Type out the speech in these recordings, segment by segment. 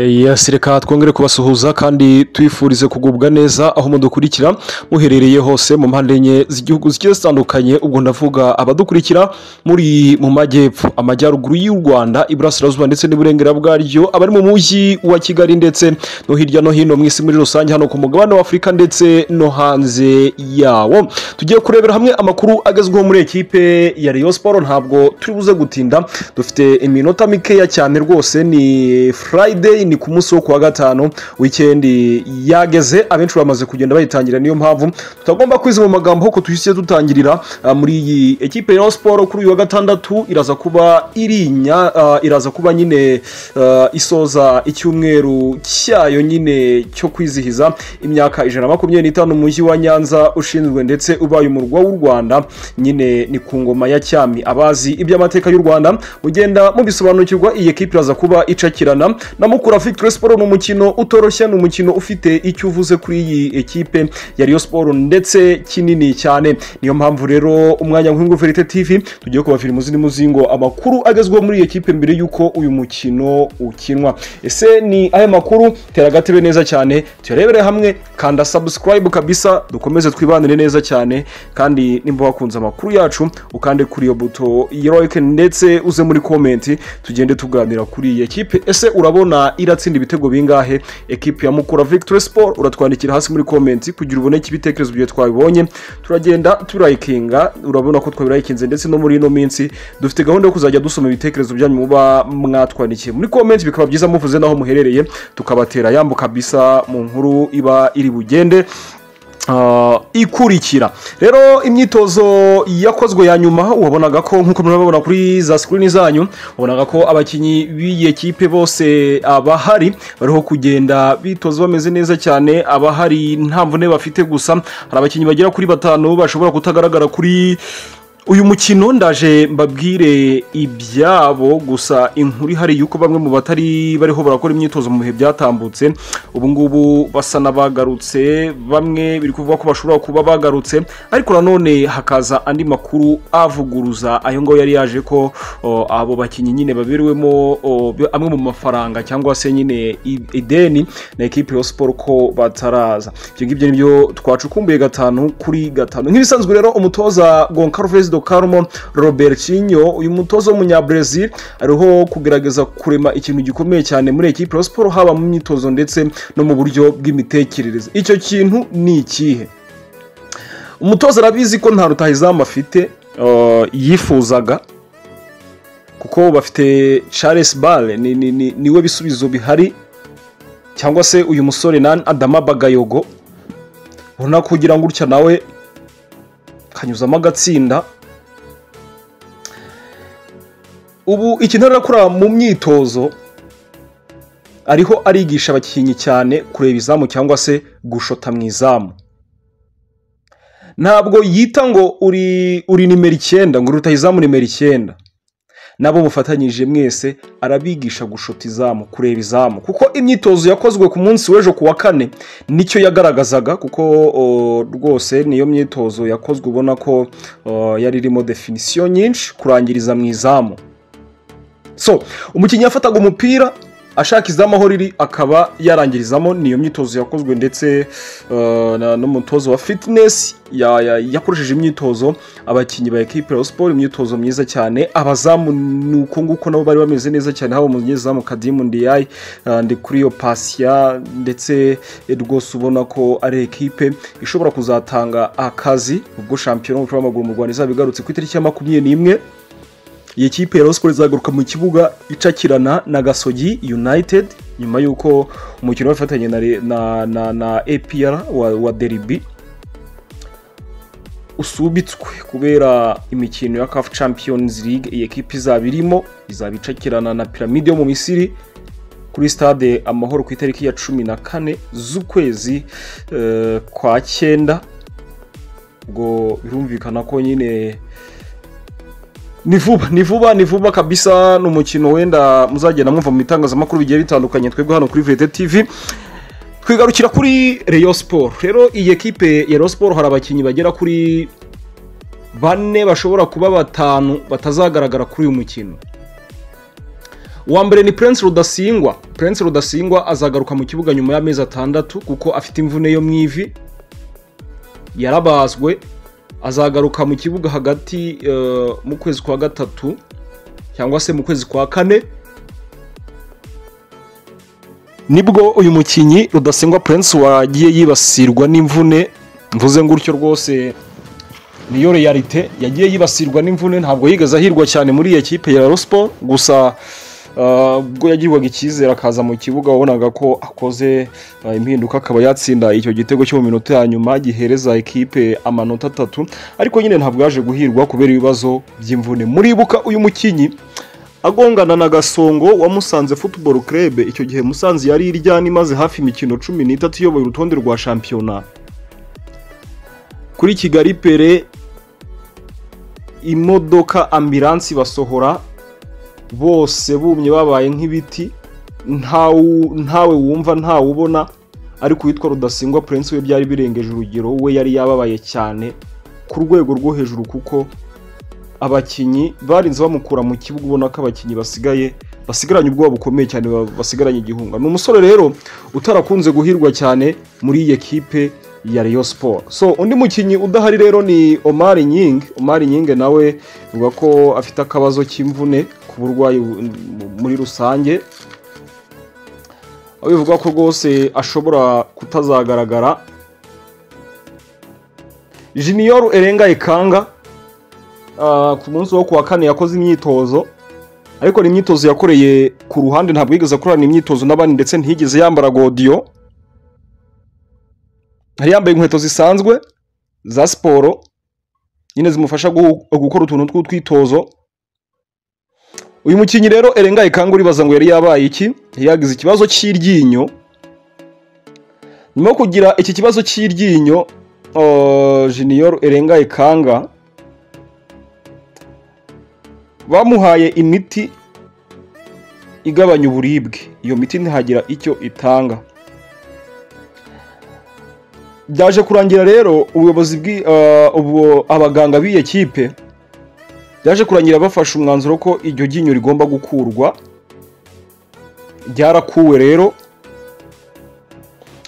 yasi reka twongere kubasuhuza kandi tubifurize kugubwa neza aho mudukurikira muherereye hose mu mpande enye z'igihugu zigiye zitandukanye ubwo ndavuga abadukurikira muri mu majyepfo amajyaruguru y'u rwanda iburasirazuba ndetse n'iburengera bwaryo abari mu mujyi wa kigali ndetse no hirya no hino mu isi muri rusange hano ku mugabane w'afurika ndetse no hanze yawo tugiye kurebera hamwe amakuru agezweho muri ekipe ya Rayon siporo ntabwo turi buze gutinda dufite iminota mikeya cyane rwose ni friday ni ku munsi wo kuwa gatanu wikendi yageze abenshi bamaze kugenda bayitangira niyo mpamvu tutagomba kwiza mu magambo kuko duhise dutangirira ah, muri iyi ekipe ya siporo kuri uyu wa gatandatu iraza kuba irinya ah, iraza kuba nyine ah, isoza icyumweru cyayo nyine cyo kwizihiza imyaka ijana na makumyabiri n'itanu umujyi wa nyanza ushinzwe ndetse ubaye umurwa w'u rwanda nyine ni ku ngoma ya cyami abazi iby'amateka y'u rwanda mugenda mubisobanukirwa iyi ekipe iraza kuba icakirana na mukura victory siporo ni umukino utoroshye ni umukino ufite icyo uvuze kuri iyi ekipe ya Rayon siporo ndetse kinini cyane niyo mpamvu rero umwanya nk'uyu verite tv tugiye kubafira muzindi muzingo amakuru agezweho muri iyi ekipe mbere y'uko uyu mukino ukinwa ese ni aya makuru tera agatebe neza cyane tuyarebere hamwe kanda subscribe kabisa dukomeze twibanire neza cyane kandi nimba wakunze amakuru yacu ukande kuri iyo buto ya like ndetse uze muri komenti tugende tuganira kuri iyi ekipe ese urabona iratsinda ibitego bingahe ekipe ya mukura victory sport uratwandikira hasi muri komenti kugira uboneke ibitekerezo byo twabibonye turagenda turayikinga urabona ko twabirayikinze ndetse no muri ino minsi dufite gahunda yo kuzajya dusoma ibitekerezo byanyu muba mwatwandikiye muri komenti bikaba byiza muvuze n'aho muherereye tukabatera yambo kabisa mu nkuru iba iri bugende Ah, ikurikira rero imyitozo yakozwe ya nyuma wabonaga ko nk'uko murababona kuri za sikirini zanyu wabonaga ko abakinnyi b'iyi ekipe bose abahari bariho kugenda bitoza bameze neza cyane abahari nta mvune bafite gusa hari abakinnyi bagera kuri batanu bashobora kutagaragara kuri uyu mukino ndaje mbabwire ibyabo gusa inkuru ihari yuko bamwe mu batari bariho barakora imyitozo mu bihe byatambutse ubu ngubu basa n'abagarutse bamwe biri kuvuga ko bashobora kuba bagarutse ariko nanone hakaza andi makuru avuguruza ayo ngayo yari yaje ko o, abo bakinnyi nyine baberewemo o, be- amwe mu mafaranga cyangwa se nyine i- ideni na ekipe ya siporo ko bataraza ibyo ngibyo nibyo twacukumbuye gatanu kuri gatanu nk'ibisanzwe rero umutoza goncarves do carmo robertinho uyu mutoza w'umunyabrazil ariho kugerageza kurema ikintu gikomeye cyane muri ekipe ya siporo haba mu myitozo ndetse no mu buryo bw'imitekerereze icyo kintu ni ikihe umutoza arabizi ko nta rutahizamu afite uh, yifuzaga kuko bafite charles bare ni, ni, ni, niwe bisubizo bihari cyangwa se uyu musore nan adama bagayogo ubona ko ugira ngo utya nawe kanyuzamo agatsinda ubu ikintu ari akora mu myitozo ariho arigisha abakinnyi cyane kureba izamu cyangwa se gushota mu izamu ntabwo yita ngo uri uri nimero icyenda ngo uri rutahizamu nimero icyenda nabo mufatanyije mwese arabigisha gushota izamu kureba izamu kuko imyitozo yakozwe ku munsi w'ejo ku wa kane nicyo yagaragazaga kuko o, rwose niyo myitozo yakozwe ubona ko o, yari irimo definisiyo nyinshi kurangiriza mu izamu so umukinnyi yafataga umupira ashaka izamu aho riri akaba yarangirizamo niyo myitozo yakozwe ndetse eh, na- n'umutozo wa fitness ya- ya- yakoresheje imyitozo abakinnyi ba ekipe ya siporo imyitozo myiza cyane abazamu ni uko nguko nabo bari bameze neza cyane haba umunyezamu kadimu ndiyayi eh, ndi kuri iyo pasiya ndetse eh, rwose ubona ko ari ekipe ishobora kuzatanga akazi ubwo shampiyona y'umupira w'amaguru mu rwanda izaba igarutse ku itariki ya makumyabiri n'imwe iyi kipe ya Rayon izagaruka mu kibuga icakirana na gasogi united nyuma y'uko umukino wafatanye na, Re- na, na, na apr wa, wa deribi usubitswe kubera imikino ya caf champions league iyi ekipe izaba irimo izaba icakirana na piramide yo mu misiri kuri stade amahoro ku itariki ya cumi na kane z'ukwezi eh, kwa cyenda ubwo birumvikana ko nyine ni vuba ni vuba ni vuba kabisa ni umukino wenda muzagenda mwumva mu bitangazamakuru bigiye bitandukanye twebwe hano kuri vete tv twigarukira kuri Rayon siporo rero iyi ekipe ya Rayon siporo hari abakinnyi bagera kuri bane bashobora kuba batanu batazagaragara kuri uyu mukino uwa mbere ni prince rudasingwa prince rudasingwa azagaruka mu kibuga nyuma y'amezi atandatu kuko afite imvune yo mu ivi yarabazwe azagaruka mu kibuga hagati eh, mu kwezi kwa gatatu cyangwa se mu kwezi kwa kane nibwo uyu mukinnyi rudasingwa prince wagiye yibasirwa n'imvune mvuze ngutyo rwose niyo realite yagiye yibasirwa n'imvune ntabwo yigeze ahirwa cyane muri iyi kipe ya rospo gusa ah, ubwo yagirwaga icyizere akaza mu kibuga wabonaga ko akoze ah, impinduka akaba yatsinda icyo gitego cyo mu minota ya nyuma gihereza ikipe amanota atatu ariko nyine ntabwo yaje guhirwa kubera ibibazo by'imvune muribuka uyu mukinnyi agongana na gasongo wa musanze football club icyo gihe musanze yari iryana imaze hafi imikino cumi n'itatu iyoboye urutonde rwa shampiyona kuri kigali pere imodoka ambiransi basohora bose bumye babaye nk'ibiti ntawu- ntawe wumva ntawe ubona ariko uwitwa rudasingwa prince we byari birengeje urugero we yari yababaye cyane ku rwego rwo hejuru kuko abakinnyi barinze bamukura mu kibuga ubona ko abakinnyi basigaye basigaranye ubwoba bukomeye cyane ba- basigaranye igihunga ni umusore rero utarakunze guhirwa cyane muri iyi ekipe ya Rayon Sport so undi mukinnyi udahari rero ni Omar Nying Omar Nying nawe bivuga ko afite akabazo k'imvune ku burwayi bu- mu- muri rusange aho bivuga ko rwose ashobora kutazagaragara Junior Erenga Ikanga Ah, ku munsi wo kuwa kane yakoze imyitozo ariko ni imyitozo yakoreye ku ruhande ntabwo yigeze akorana imyitozo n'abandi ndetse ntiyigeze yambara godiyo yari yambaye inkweto zisanzwe za siporo nyine zimufasha guhu- gukora utuntu tw'utwitozo uyu mukinnyi rero erenga ikanga uribaza ngo yari yabaye iki yari yagize ikibazo cy'iryinyo nyuma yo kugira iki kibazo cy'iryinyo ah, junior erenga ikanga bamuhaye imiti igabanya uburibwe iyo miti ntihagira icyo itanga byaje kurangira rero ubuyobozi bwi ah, ubu- abaganga b'iyo kipe byaje kurangira bafashe umwanzuro ko iryo ryinyo rigomba gukurwa ryarakuwe rero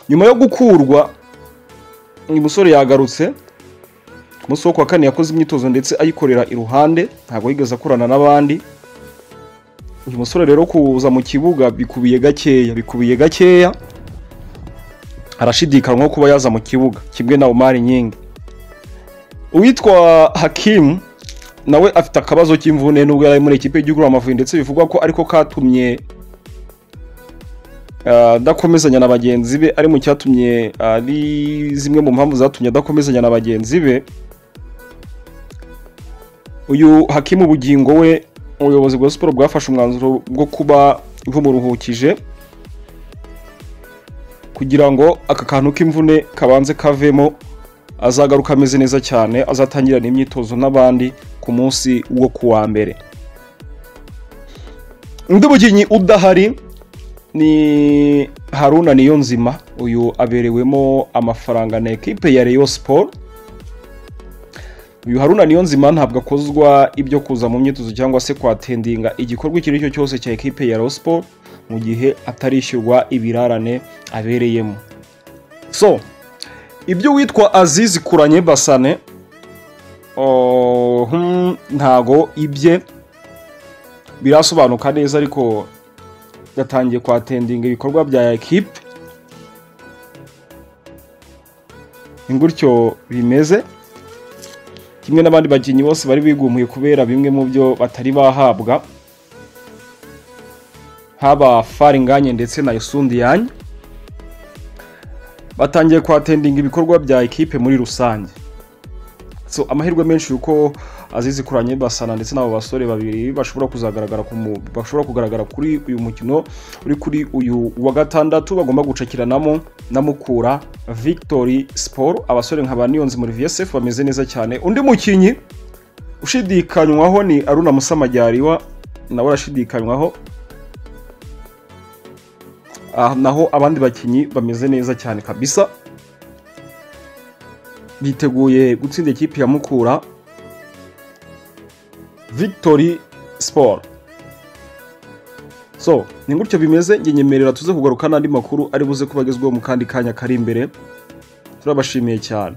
nyuma yo gukurwa uyu musore yagarutse ku munsi wo kuwa kane yakoze imyitozo ndetse ayikorera iruhande ntabwo yigeze akorana n'abandi uyu musore rero kuza mu kibuga bikubiye gakeya bikubiye gakeya arashidikanywa kuba yaza mu kibuga kimwe na umari nyingi uwitwa hakimu nawe afite akabazo k'imvune nubwo yari ari muri ikipe y'igihugu Amavubi ndetse bivugwa ko ariko katumye ah, adakomezanya na bagenzi be ari mu cyatumye ari zimwe mu mpamvu zatumye adakomezanya na bagenzi be uyu hakimu bugingo we ubuyobozi bwa siporo bwafashe umwanzuro bwo kuba bumuruhukije kugira ngo aka kantu k'imvune kabanze kavemo azagaruka ameze neza cyane azatangirana imyitozo n'abandi ku munsi wo kuwa mbere undi mukinnyi udahari ni haruna niyo nzima uyu aberewemo amafaranga na ekipe ya Rayon Sport uyu haruna niyo nzima ntabwo akozwa ibyo kuza mu myitozo cyangwa se kwatendinga igikorwa icyo ari cyo cyose cya ekipe ya Rayon Sport mu gihe atarishyurwa ibirarane abereyemo so ibyo witwa azizi kuranye basane oh, hmm, ntago ibye birasobanuka neza ariko yatangiye kwatendinga ibikorwa bya ekipe ni gutyo bimeze kimwe n'abandi bakinnyi bose bari bigumuye kubera bimwe mu byo batari bahabwa haba faringanye ndetse na yusundiyanye batangiye kwatendinga ibikorwa bya ekipe muri rusange so amahirwe menshi yuko azizi kuranye basana ndetse n'abo basore babiri bashobora kuzagaragara ku mu- bashobora kugaragara kuri uyu mukino uri kuri uyu wa gatandatu bagomba gucakiranamo na mukura victory sport abasore nka ba niyonzi muri vsf bameze neza cyane undi mukinnyi ushidikanywaho ni aruna musamajyariwa nawe arashidikanywaho Ah, naho abandi bakinnyi bameze neza cyane kabisa biteguye gutsinda ikipe ya mukura victory sport so ni gutyo bimeze njye nyemerera tuze kugaruka n'andi makuru ari buze kuba agezweho mu kandi kanya kari imbere turabashimiye cyane